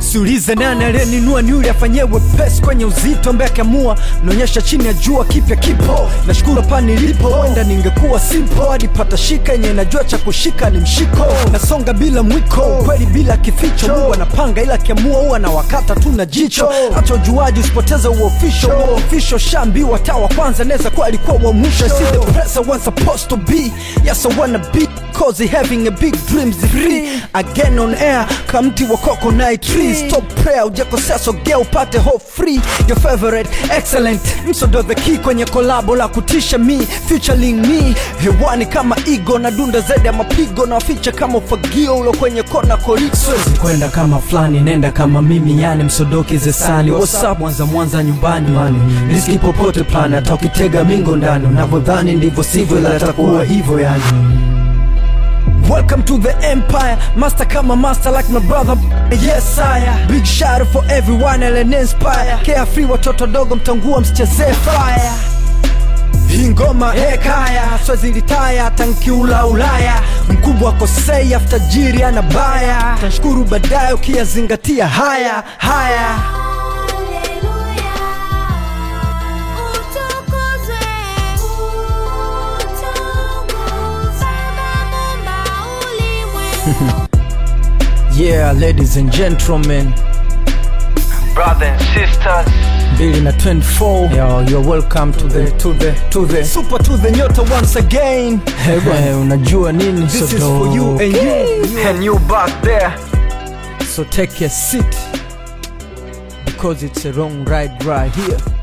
siulize nani aliyeninua ni yule afanyewe pesi kwenye uzito ambaye akiamua naonyesha chini ya jua kipya kipo nashukuru hapa nilipo wenda ningekuwa simpo hadi pata shika yenye najua cha kushika ni mshiko nasonga bila mwiko kweli bila kificho mungu anapanga ila akiamua huwa na wakata tu na jicho hata ujuaji usipoteze uofisho uofisho shambiwa taa wa kwanza neza kuwa alikuwa wa mwisho I see the place I was supposed to be yes I wanna be cause he having a big dreams free again on air kamti wa coconut tree stop prayer ujakosea sogea upate hope free your favorite excellent msodo the key kwenye kolabo la kutisha me featuring me hewani kama igo na dunda zaidi ya mapigo na waficha kama ufagio ulo kwenye kona korikso kwenda kama fulani nenda kama mimi yani msodoki zesani whatsapp mwanza mwanza nyumbani mani riski popote plan hata ukitega mingo ndani unavyodhani ndivyo sivyo ila atakuwa hivyo yani Welcome to the empire, master kama master like my brother Yes sire, big shout out for everyone and inspire Carefree watoto dogo mtangua msichezee fire hii ngoma hekaya swezi litaya tankiula ulaya mkubwa kosei aftajiri ana baya tashukuru baadaye ukiyazingatia haya haya Haleluya, utukuzwe, utukuzwe, Baba ulimwengu. yeah ladies and gentlemen Brothers and sisters, mbili na 24 Yo, you're welcome to the to the to the super to the nyota once again hey, bwana, unajua nini this is so for you and you and you back there. so take a seat because it's a wrong ride right here